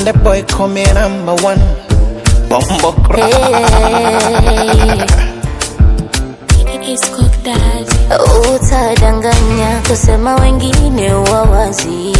Konde boy call me number one. Bumbo Utadanganya kusema wengine wawazi.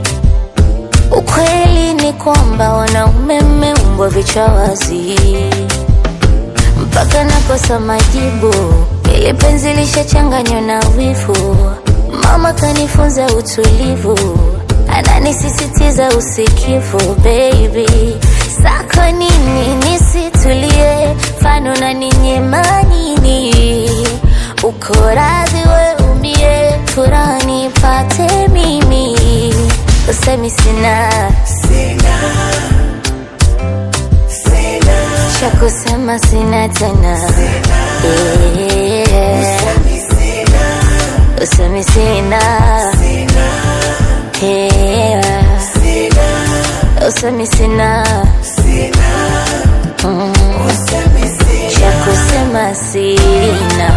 Ukweli ni kwamba wanaume mmeumbwa vichwa wazi, mpaka nakosa majibu, ili penzi lishachanganywa na wivu. Mama kanifunza utulivu, ananisisitiza usikivu. Baby, sako nini nisitulie, fano na ninyema nini? Uko radhi we umie, furaha nipate mimi, usemi sina cha kusema sina tena Yeah. usemi sina Yeah. usemi sina Mm. cha kusema sina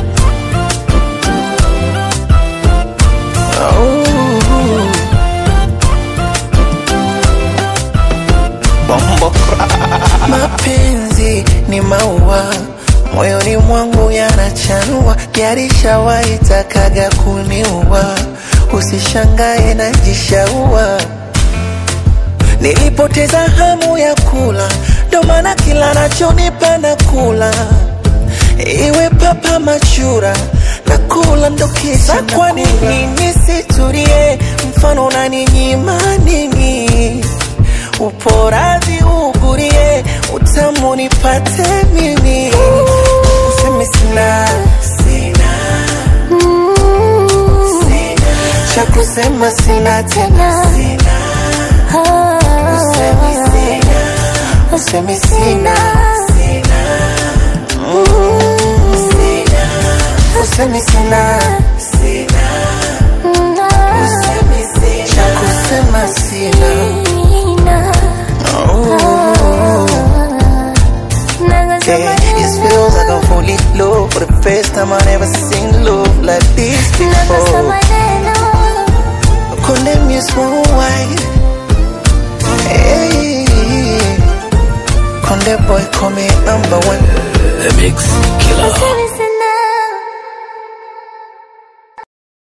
Bumbo Mapenzi ni maua moyoni mwangu yanachanua, yarishawahi takaga kuniua. Usishangae najishaua, nilipoteza hamu ya kula, ndo maana kila nachonipa na kula, iwe papa machura na kula ndo kisa. Kwa nini nisitulie? Mfano unaninyima nini? upo radhi ugurie, utamu nipate mimi, useme sina cha kusema sina tena, useme sina useme sina cha kusema sina Yeah, it feels like I'm fully low For the first time I never seen love like this before Condemn you small white Hey Conde boy call me number one The Mix Killer.